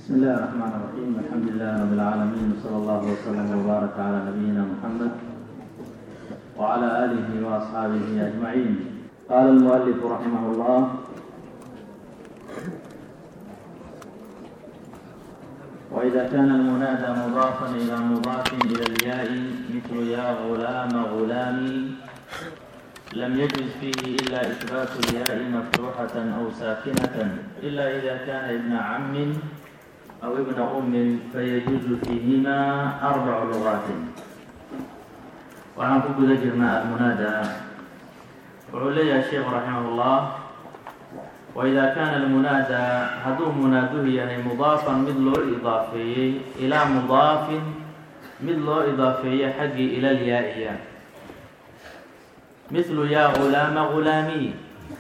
بسم الله الرحمن الرحيم الحمد لله رب العالمين وصلى الله وسلم وبارك على نبينا محمد وعلى آله وأصحابه أجمعين قال المؤلف رحمه الله وإذا كان المنادى مضافا إلى مضاف إلى الياء مثل يا غلام غلامي لم يجوز فيه إلا إثبات الياء مفتوحة أو ساكنة إلا إذا كان ابن عم أو ابن أم فيجوز فيهما أربع لغات waxaan ku guda jirnaa almunaadaa wuxuu leeyahay sheekhu raximah ullah waidaa kaana almunaadaa hadduu munaaduhu yahay mudaafan mid loo idaafeeyey ilaa mudaafin mid loo idaafeeye xaggii ila lyaa-iya mithlu yaa gulaama gulaamiy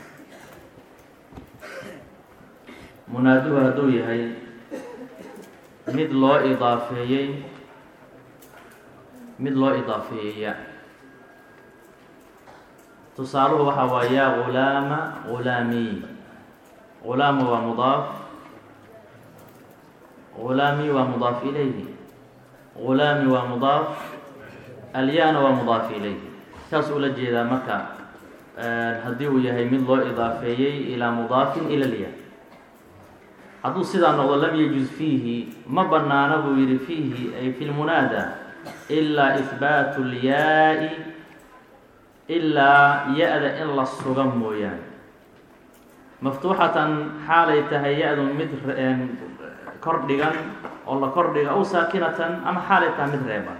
munaaduhu hadduu yahay mid loo idaafeeyey mid loo idaafeeyeya tusaaluhu waxaa waa yaa gulaama gulaamiy gulaama waa mudaaf gulaami waa mudaaf ilayhi gulaami waa mudaaf alyaana waa mudaaf ilayhi saas ula jeedaa marka haddii uu yahay mid loo idaafeeyey ilaa mudaafin ila lya hadduu sidaa noqdo lam yajuz fiihi ma banaana buu yihi fiihi ay fi lmunaada ilaa ihbaatu lyaa-i ilaa ya-da in la suga mooyaane maftuuxatan xaalay tahay ya-du mid kor dhigan oo la kor dhiga aw saakinatan ama xaalay tahay mid reeban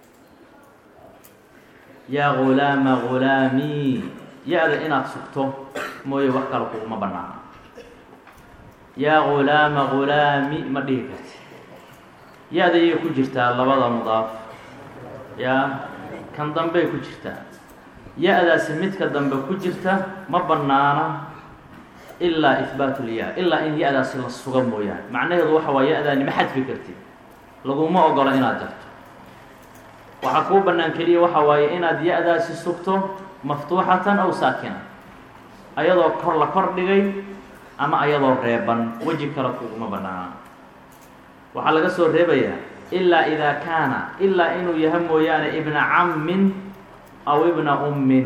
yaa gulaama gulaami ya-da inaad sugto mooye wax kale kuguma banaana yaa gulaama gulaami ma dhihi karti ya-da iyay ku jirtaa labada mudaaf yaa kan dambey ku jirtaa ya-daasi midka dambe ku jirta ma banaana ilaa ihbaatu lyaa ilaa in ya-daasi la suga mooyaane macnaheedu waxa waa ya-daani ma xadfi kartid laguma ogola inaad jarto waxaa kuu bannaan keliya waxa waaye inaad ya-daasi sugto maftuuxatan aw saakina ayadoo kor la kor dhigay ama ayadoo reeban weji kale kuguma banaana waxaa laga soo reebayaa ilaa idaa kaana ilaa inuu yahay mooyaane ibna cammin aw ibna ummin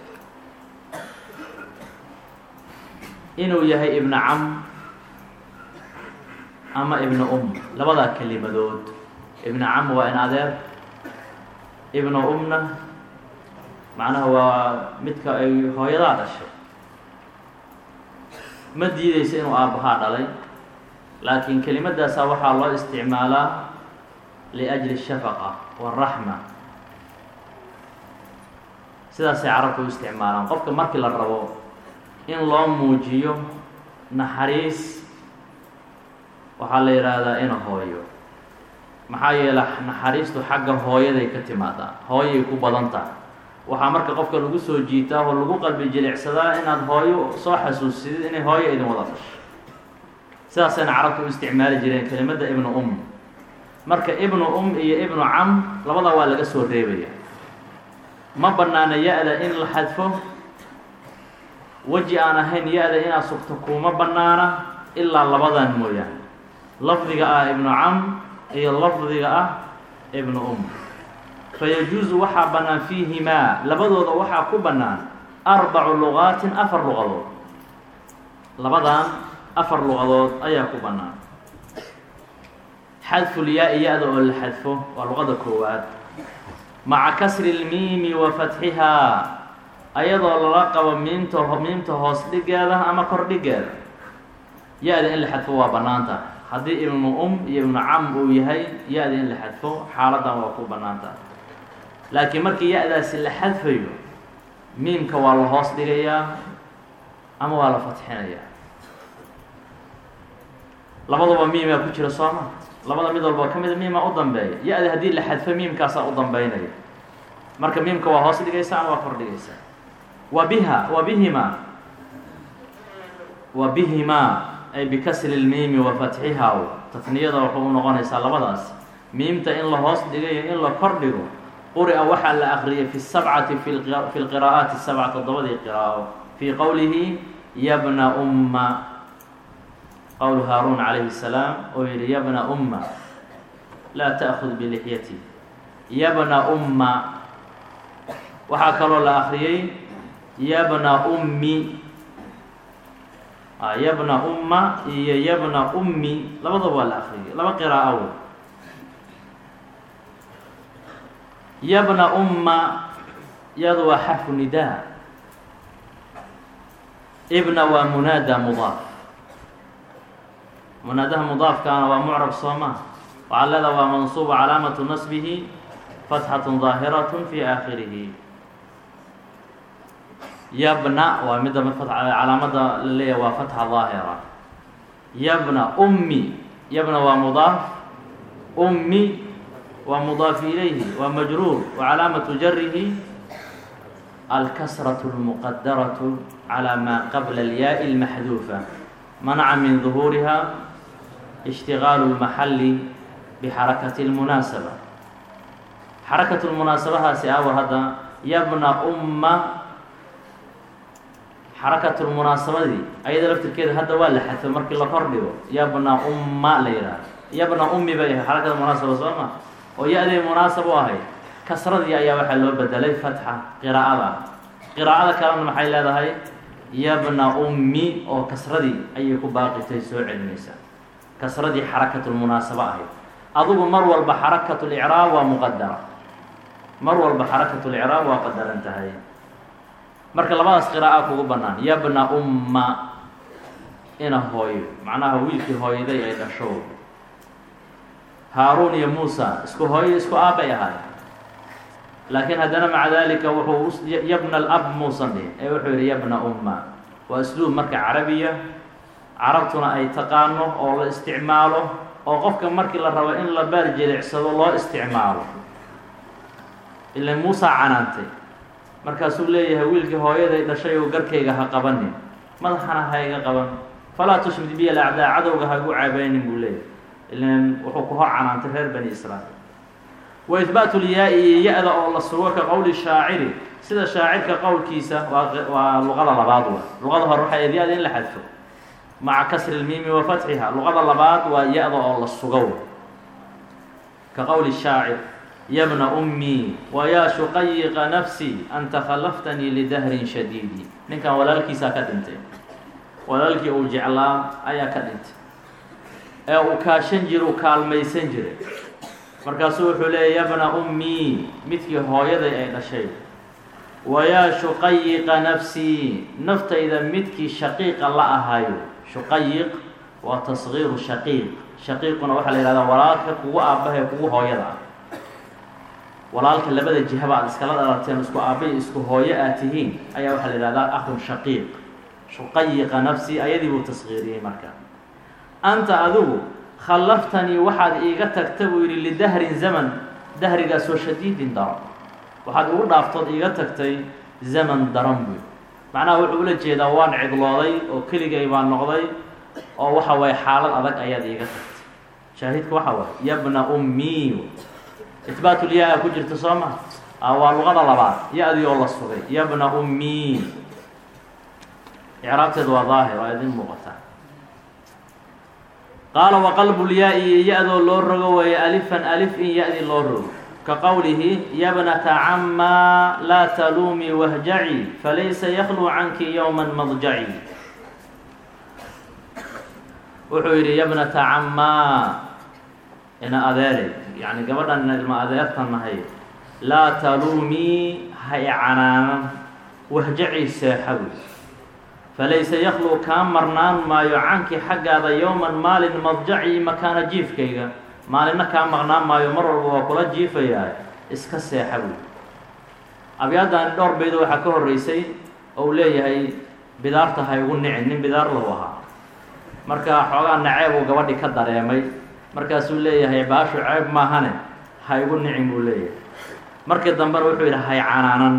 inuu yahay ibna cam ama ibna um labadaa kelimadood ibna cam waa in adeer ibna umna macnaha waa midka ay hooyadaa dhashay ma diideysa inuu aabbahaa dhalay laakiin kelimadaasaa waxaa loo isticmaalaa liajli shafaqa waraxma sidaasay carabka u isticmaalaan qofka markii la rabo in loo muujiyo naxariis waxaa la yidhaahdaa ina hooyo maxaa yeele naxariistu xagga hooyaday ka timaadaa hooyay ku badan tahay waxaa marka qofka lagu soo jiitaa oo lagu qalbi jilicsadaa inaad hooyo soo xasuusidid inay hooyo idin wada dhasho sidaasayna carabta u isticmaali jireen kelimadda ibnu um marka ibnu um iyo ibnu cam labada waa laga soo reebaya ma banaana ya-da in la xadfo weji aan ahayn ya-da inaad sugto kuma banaana ilaa labadan mooyaane lafdiga ah ibnu cam iyo lafdiga ah ibnu um fayajuusu waxaa bannaan fiihimaa labadooda waxaa ku bannaan arbacu luqaatin afar luqadood labadan afar luqadood ayaa ku bannaan xadfulyaa-i ya-da oo la xadfo waa luqada koowaad maca kasri lmiimi wa fatxihaa ayadoo lala qabo miimta miimta hoos dhigeeda ama kor dhigeeda ya-da in la xadfo waa bannaan tahay haddii ibnu um iyo ibnu cam uu yahay ya-da in la xadfo xaaladan waa ku bannaan tahay laakiin markii ya-daasi la xadfayo miimka waa la hoos dhigayaa ama waa la fatxinayaa labaduba miimaa ku jira sooma labada mid walba ka mida miimaa u dambeeya ya-da haddii la xadfo miimkaasaa u dambeynaya marka miimka waa hoos dhigaysa ama waa kor dhigaysa wa biha wa bihimaa wa bihimaa ay bikasri lmiimi wa fatxihaa tatniyada wuxuu u noqonaysaa labadaas miimta in la hoos dhigayo in la kor dhigo quri-a waxaa la akriyay fi sabcati fi lqiraa'aati sabca toddobadii qiraa'o fii qowlihi yabna umma qowlu haaruun calayhi الsalaam oo yihi yabna umma laa ta'kud bilixyati yabna umma waxaa kaloo la akriyey yabna ummi yabna umma iyo yabna ummi labadaba waa la akriyay laba qiraa'o wey yabna umma yadu waa xarfu nidaa ibna waa munaada mudaaf munaadaha mudaafkaana waa mucrab soo maa waxaa leeda waa mansuuba calaamatu nasbihi fatxatu ظaahirat fi aakhirihi yabna waa midda calaamada la leeyahay waa fatxa ظaahira yabna ummi yabna waa mudaaf ummi waa mudaaf ilayhi waa majruur wa calaamatu jarihi alkasraة اlmuqadaraة calى ma qabla اlyaai اlmaxduufa manaca min ظuhuuriha ishtigaalu اlmaxali bixarakati اlmunaasaba xarakatu lmunaasabahaasi awar hadda yabna umma xarakatu lmunaasabadii ayada laftirkeeda hadda waa la xadfo markii la kor dhigo yabna umma la yidhaah yabna ummi bay ahay xarakada munaasaba soo ma oo ya-day munaasab u ahayd kasradii ayaa waxaa loo bedelay fatxa qiraa'ada qiraa'ada kalena maxay leedahay yabna ummi oo kasradii ayay ku baaqitay soo celinaysaa kasradii xarakatulmunaasabo ahayd adugu mar walba xarakatulicraab waa muqadara mar walba xarakatulicraab waa qadaran tahay marka labadaas qiraa'a kugu bannaan yabna umma ina hooyo macnaha wiilkii hooyaday ay dhasho haaruun iyo muusa isku hooyo isku aabbay ahaay laakiin haddana maca dalika wuxuu yabna alab muusan dhihin ee wuxuu yihi yabna umma waa isluub marka carabiya carabtuna ay taqaano oo la isticmaalo oo qofka markii la rabo in la baar jilicsado loo isticmaalo ila muusa canaantay markaasuu leeyahay wiilkii hooyaday dhashay oo garkayga ha qabanin madaxana ha iga qaban falaa tushmid biya alacdaa cadowga ha igu caabaynin buu leeyahay ilan wuxuu ku hor canaantay reer bani israa'iil wa ihbaatu lyaa-i iyo ya-da oo la sugo ka qowli shaaciri sida shaacirka qowlkiisa waa waa luqada labaad wa luqada hore waxay ya-da in la xadfo maca kasri lmiimi wa fatxiha luqada labaad waa ya-da oo la sugo ka qowli shaacir yabna ummii wayaa shuqayiqa nafsi anta khallaftanii lidahrin shadiidi ninkan walaalkiisaa ka dhintay walaalkii uu jeclaa ayaa ka dhintay ee uu kaashan jira uu kaalmaysan jiray markaasuu wuxuu leeyay yabna ummii midkii hooyaday ay dhashay wayaa shuqayiqa nafsii naftayda midkii shaqiiqa la ahayo shuqayiq waa tasgiiru shaqiiq shaqiiquna waxaa la yihahdaa walaalka kugu aabbaha ee kugu hooyada ah walaalka labada jihaba aad iskala dhalateen isku aabba isku hooyo aad tihiin ayaa waxaa la yihahdaa akhun shaqiiq shuqayiqa nafsi ayadii buu tasgiiriyey marka anta adigu khallaftanii waxaad iiga tagta buu yidhi lidahrin zaman dahrigaasoo shadiidin daran waxaad igu dhaaftood iiga tagtay zaman daran buy macnaha wuxuu ula jeedaa waan cidlooday oo keligay baan noqday oo waxa waye xaalad adag ayaad iiga tagtay shaahidka waxa waay yabna ummii ihbaatulyaa ku jirta soo ma waa luqada labaad ya-dii oo la sugay yabna ummii icraabteedu waa daahir waa idin muuqataa qaala waqalbulyaa-i ya-doo loo rogo weeye alifan alif in ya-dii loo rogo ka qowlihi yabnata camaa laa taluumii wahjaci falaysa yakluu canki yowma madjaci wuxuu yidhi yabnata camaa ina adeeray yani gabadhan ina ilma adeertan nahay laa taluumii ha i canaanan wahjaci seexawi falaysa yakluu kaa marnaan maayo canki xaggaada yowman maalin madjaci makaana jiifkayga maalinna kaa maqnaan maayo mar walba waa kula jiifayaa iska seexa buy abyaadani dhowr baydo waxaa ka horreysay ou leeyahay bidaarta ha igu nicin nin bidaar lahu ahaa marka xoogaa naceeb uu gabadhi ka dareemay markaasuu leeyahay baashu ceeb maahane ha igu nicin buu leeyahay markii dambena wuxuu yidhi hay canaanan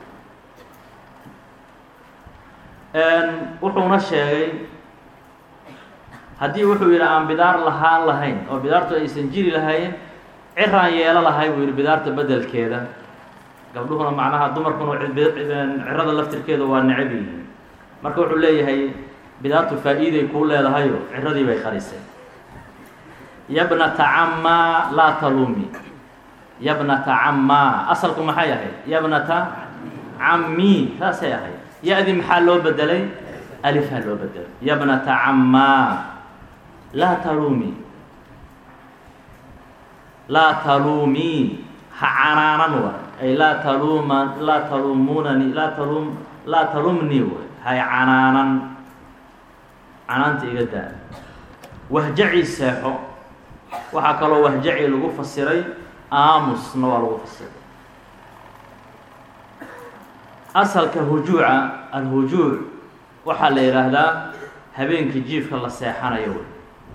wuxuuna sheegay haddii wuxuu yidhi aan bidaar lahaan lahayn oo bidaartu aysan jiri lahayn ciraan yeelo lahay buu yidhi bidaarta bedelkeeda gabdhuhuna macnaha dumarkuna cirada laftirkeeda waa necab yihiin marka wuxuu leeyahay bidaatu faa-iiday kuu leedahayo ciradii bay qarisay yabnata cammaa laa talumi yabnata cammaa asalku maxay ahayd yabnata cammi saasay ahayd ya-dii maxaa loo bedelay alifhaa loo bedelay yabnata cammaa laa talumi laa talumi ha canaanan wa ay laa taluma laa talumunani laa talum laa talumni way hay canaanan canaanta iga daa wahjaci seexo waxaa kaloo wahjaci lagu fasiray aamusna waa lagu fasiray asalka hujuuca alhujuuc waxaa la yidhaahdaa habeenkii jiifka la seexanayo wey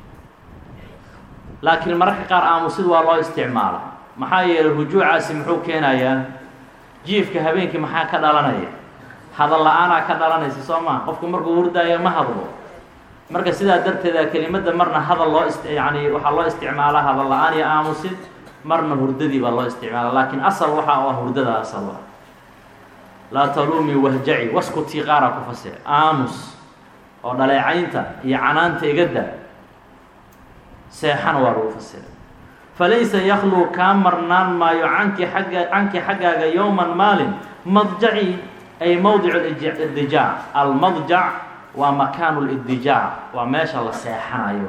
laakiin mararka qaar aamusid waa loo isticmaala maxaa yeelay hujuucaasi muxuu keenayaa jiifka habeenkii maxaa ka dhalanaya hadal la-aanaa ka dhalanaysa soo maa qofku markuu hurdaayo ma hadlo marka sidaa darteeda kelimadda marna hadal loo ist yani waxaa loo isticmaalaa hadal la-aan iyo aamusid marna hurdadii baa loo isticmaala laakiin asal waxaa u ah hurdada asal ah laa talumi wahjaci waskutii qaara ku fasir aamus oo dhaleecaynta iyo canaanta igada seexana waa lagu fasiray falaysa yakluu kaa marnaan maayo canki agga canki xaggaaga yowman maalin madjaci ay mowdic idijaac almadjac waa makaanu lidijaac waa meesha la seexanayo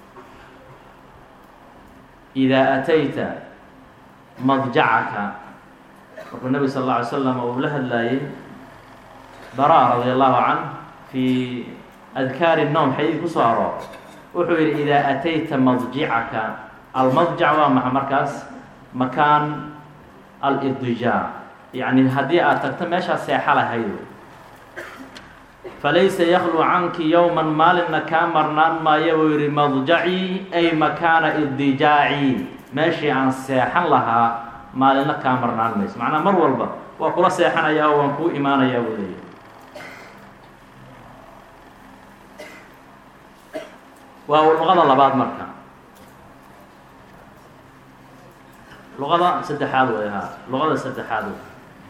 idaa atayta madjacaka markuu nebi sal alla alay slam uu la hadlaayey bara radi allahu can fi adkaari الnowm xadiid ku soo aroor wuxuu yidhi idaa atayta madjicaka almadjac waa maxa markaas makaan alidijaac yacni haddii aad tagto meeshaa seexa lahayd falaysa yakluu canki yowman maalinna kaa marnaan maayo buu yidhi madjacii ay makaana idijaaci meeshii aan seexan lahaa maalinna kaa marnaan mayso macnaa mar walba waa kula seexanayaa oo waan kuu imaanayaa buu leeyahy waa luqada labaad marka luqada saddexaad way haa luqada saddexaad wey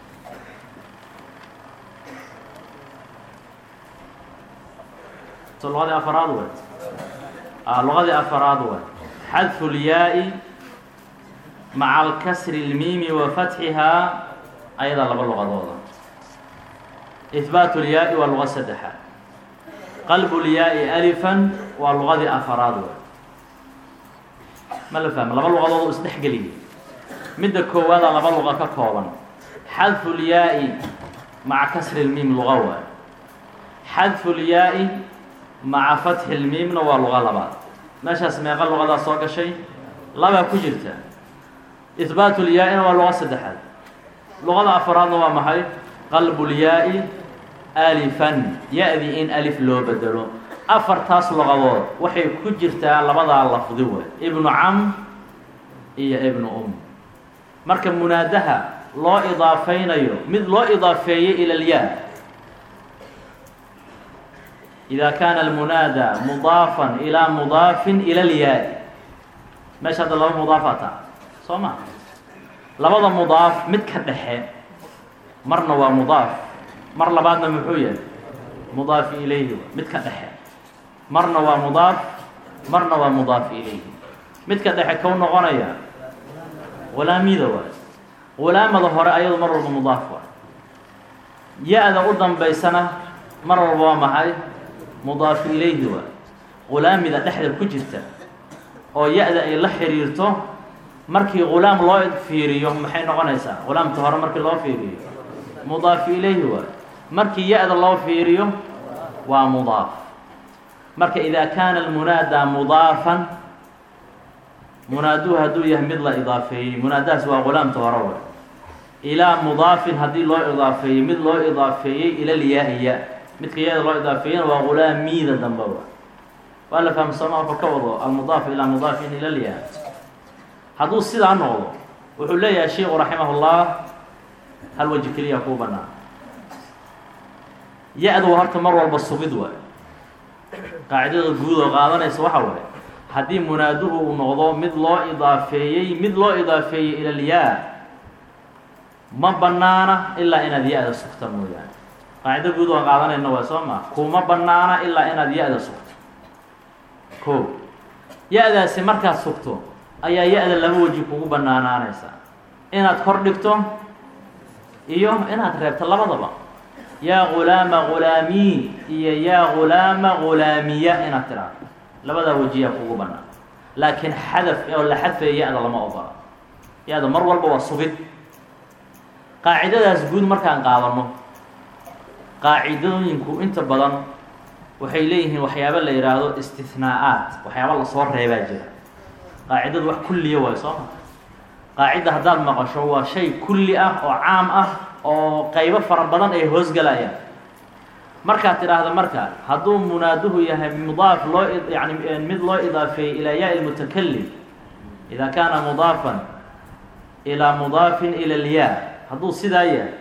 so luqadii afaraad way a luqadii afaraad way xadfu lyaa-i maca alkasri اlmiimi wa fatxihaa ayadaa laba luqadooda ihbaat lyaa-i waa luqa saddexaad qalb lyaa-i alifan waa luqadii afaraad wey ma la fahma laba luqadood u isdhexgeliyay midda koowaada laba luqa ka kooban xadfu lyaa-i maca kasri lmiim luqa waay xadfu lyaa-i maca fatxi lmiimna waa luqa labaad meeshaas meeqa luqadaa soo gashay labaa ku jirta ihbaat lyaa-ina waa luqa saddexaad luqada afaraadna waa maxay qalbu lyaa-i alifan ya-dii in alif loo bedelo afartaas luqadood waxay ku jirtaa labadaa lafdi wey ibnu cam iyo ibnu um marka munaadaha loo idaafaynayo mid loo idaafeeyey ila lyaa ida kaana almunaada mudaafan ilaa mudaafin ila lyaa meesha hadda laba mudaafaa taa soo ma labada mudaaf mid ka dhexe marna waa mudaaf mar labaadna muxuu yahay mudaafi ilayhi mid ka dhexe marna waa mudaaf marna waa mudaafi ilayhi midka dhexe kow noqonaya hulaamida waay hulaamada hore ayadu mar walba mudaaf waay ya-da u dambaysana mar walba waa maxay mudaafi ilayhi waay hulaamida dhexda ku jirta oo ya-da ay la xiriirto markii hulaam loo fiiriyo maxay noqonaysaa hulaamta hore markii loo fiiriyo mudaafi ilayhi waay markii ya-da loo fiiriyo waa mudaaf marka idaa kaana almunaadaa mudaafan munaaduhu hadduu yahay mid la idaafeeyey munaadahaas waa hulaamta hore way ilaa mudaafin haddii loo idaafeeyey mid loo idaafeeyey ila lyaa-iya midka ya-da loo idaafeeyena waa hulaamiida dambe wa waa la fahma sooma wuxuu ka wado almudaaf ilaa mudaafin ila lyaa hadduu sidaa noqdo wuxuu leeyahay sheiku raximah hal weji keliya kuu banaan ya-da waa horta mar walba sugid waay qaacidada guud oo qaadanaysa waxa waaye haddii munaaduhu uu noqdo mid loo idaafeeyey mid loo idaafeeyey ila lyaa ma banaana ilaa inaad ya-da sugta mooyaane qaacido guud waan qaadanayna waa soo maa kuma banaana ilaa inaad ya-da sugto ko ya-daasi markaad sugto ayaa ya-da laba weji kugu banaanaanaysaa inaad kor dhigto iyo inaad reebto labadaba yaa gulaama gulaamii iyo yaa gulaama gulaamiya inaad tiraahdo labadaa wejiyaa kugu banaan laakiin xadaf oo la xadfaya ya-da lama ogola ya-da mar walba waa sugid qaacidadaas guud markaan qaadano qaacidooyinku inta badan waxay leeyihiin waxyaaba la yidhaahdo istihnaa'aat waxyaaba lasoo reebaa jira qaacidadu wax kulliya waayo soo ma qaacida haddaad maqasho waa shay kulli ah oo caam ah oo qaybo fara badan ay hoosgalayaan markaad tidhaahdo marka hadduu munaaduhu yahay mudaaf loo yani mid loo idaafeeyey ilaa yaa lmutakalim idaa kaana mudaafan ilaa mudaafin ila lyaa hadduu sidaa yahay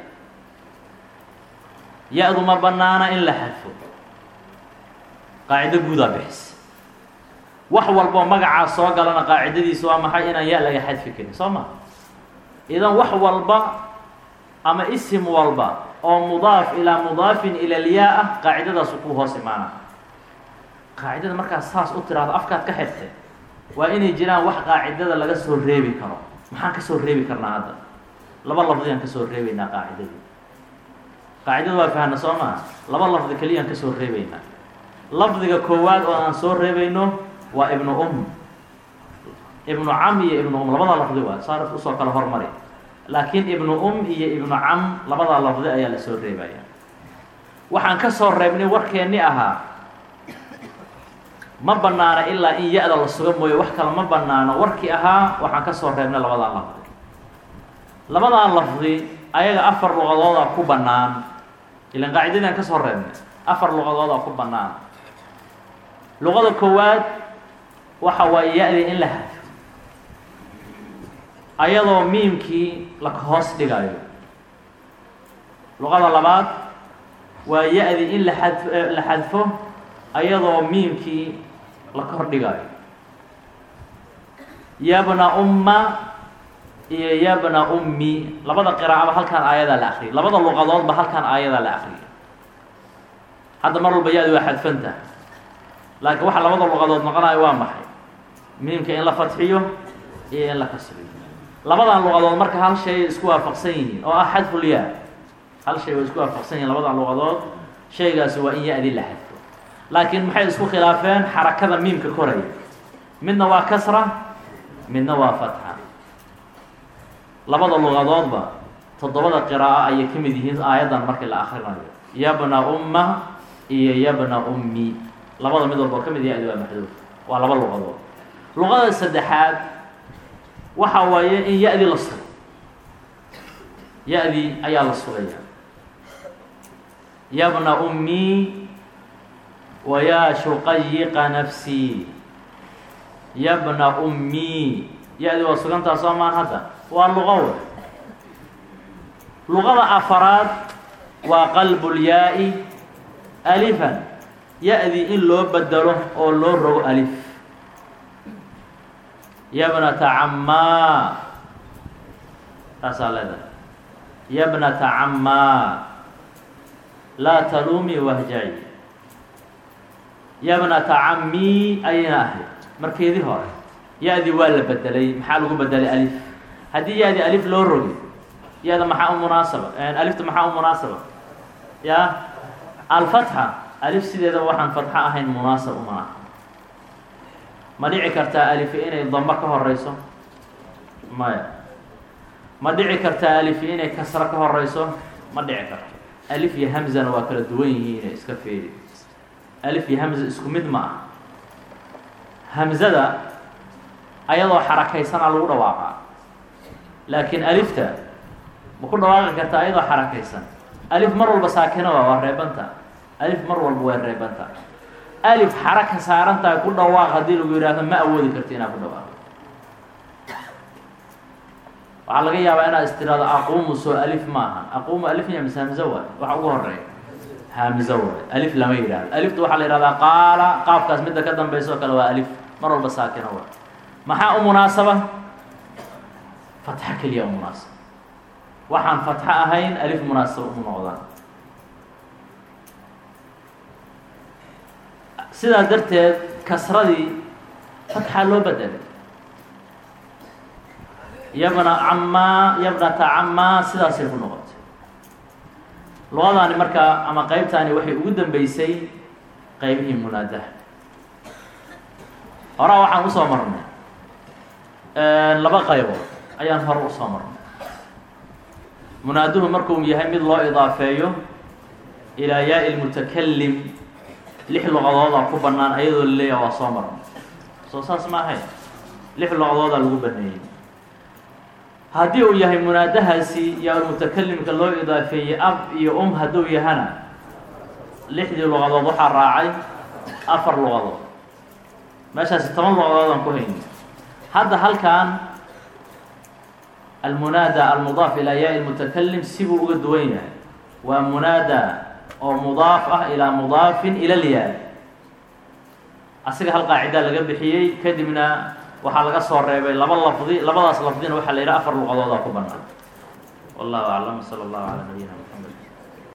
ya-du ma banaana in la xadfo qaacido guudaa bixis wax walboo magacaa soo galana qaacidadiisu waa maxay inaan ya laga xadfi karin soo ma idan wax walba ama isim walba oo mudaaf ilaa mudaafin ila lyaa ah qaacidadaasu ku hoos imaana qaacidada markaad saas u tiraahdo afkaad ka xirtay waa inay jiraan wax qaacidada laga soo reebi karo maxaan kasoo reebi karnaa hadda laba lafdiyaan kasoo reebeynaa qaacidadii qaacidada waa fahna soo maa laba lafdi keliyaan kasoo reebeynaa lafdiga koowaad oo aan soo reebayno waa ibnu um ibnu cam iyo ibnu um labadaa lafdi waa saarif usoo kala hormari laakiin ibnu um iyo ibnu cam labadaa lafdi ayaa lasoo reebaya waxaan ka soo reebnay warkeenni ahaa ma banaana ilaa in ya-da la suga mooye wax kale ma banaano warkii ahaa waxaan ka soo reebnay labadaa lafdi labadaa lafdi ayaga afar luqadoodaa ku bannaan ilan qaacidadaan ka soo reebnay afar luqadoodaa ku bannaan luqada koowaad waxa waaye ya-dii in la hadfo ayadoo miimkii la hoos dhigayo luqada labaad waa ya-dii in la ad la xadfo ayadoo miimkii la kor dhigayo yabna umma iyo yabna ummi labada qiraacaba halkaan aayadaa la akriyay labada luqadoodba halkaan aayadaa la akriyay hadda mar walba ya-di waa xadfanta laakiin waxa labada luqadood noqonayo waa maxay miimka in la fadxiyo iyo in la kasriyo labadan luqadood marka hal shay isku waafaqsan yihiin oo ah xadfulyaa hal shay way isku waafaqsan yihiin labadan luqadood shaygaasi waa in ya-di la xadfo laakiin maxay isku khilaafeen xarakada miimka koraya midna waa kasra midna waa fatxa labada luqadoodba toddobada qiraa'o ayay ka mid yihiin aayaddan markii la akrinayo yabna umma iyo yabna ummi labada mid walboo ka mid ya-di waa maxduuf waa laba luqadood luqada saddexaad waxa waaye in ya-dii la sugo ya-dii ayaa la sugaya yabna ummi wa yaa shuqayiqa nafsii yabna ummi ya-dii waa sugantaa soo maan hadda waa luqo we luqada afaraad waa qalbulyaa-i alifan ya-dii in loo bedelo oo loo rogo alif yabnata cammaa taasaa leedahay yabnata cammaa laa taluumii wahjaci yabnata cammii ayayna ahayd markeedii hore ya-dii waa la bedelay maxaa lagu bedelay alif haddii ya-dii alif loo rogi ya-da maxaa u munaasaba alifta maxaa u munaasaba ya alfatxa alif sideedaba waxaan fatxo ahayn munaasab uma aha ma dhici kartaa alifi inay dambo ka horeyso maya ma dhici kartaa alifi inay kasro ka horeyso ma dhici karto alif iyo hamzana waa kala duwan yihiine iska feeri alif iyo hamza isku mid ma ah hamzada ayadoo xarakaysanaa lagu dhawaaqaa laakiin alifta ma ku dhawaaqi kartaa ayadoo xarakaysan alif mar walba saakina waa waa reebanta alif mar walba waa reebanta alif xaraka saarantahay ku dhawaaq haddii lagu yidhaahdo ma awoodi karti inaad ku dhawaaqo waxaa laga yaabaa inaad istiraado aquumu soo alif maaha aquumu alif iyo mise hamzo waay waxa ugu horeeya hamzo waay alif lama yidhahdo alifta waxaa la yihahdaa qaala qaafkaas midda ka dambaysa oo kale waa alif mar walba saakina waay maxaa u munaasaba fatxo keliya u munaasaba waxaan fatxo ahayn alif munaasaba umu noqdaan sidaa darteed kasradii fatxaa loo bedelay yabna camaa yabnata camaa sidaasay ku noqotay luqadaani markaa ama qeybtaani waxay ugu dambeysay qeybihii munaadaha horaa waxaan usoo marnay laba qaybood ayaan hore usoo marnay munaaduhu markuu yahay mid loo idaafeeyo ilaa yaa lmutakalim lix luqadoodaa ku bannaan ayadoo laleeyaha waa soo marnay soo saas ma ahayn lix luqadoodaa lagu baneeyey haddii uu yahay munaadahaasi yaa mutakalimka loo idaafeeyey ab iyo um hadduu yahana lixdii luqadood waxaa raacay afar luqadood meeshaasi toban luqadood aan ku hayni hadda halkan almunaada almudaaf ilaa yaa lmutakalim sibuu uga duwan yahay waa munaada oo mudaaf ah ilaa mudaafin ila lyaa asiga hal qaacidaa laga bixiyey kadibna waxaa laga soo reebay laba lafdi labadaas lafdina waxaa la yidhaha afar luqadoodaa ku banaan wallahu aclam sala allahu calaa nabiyina maxamed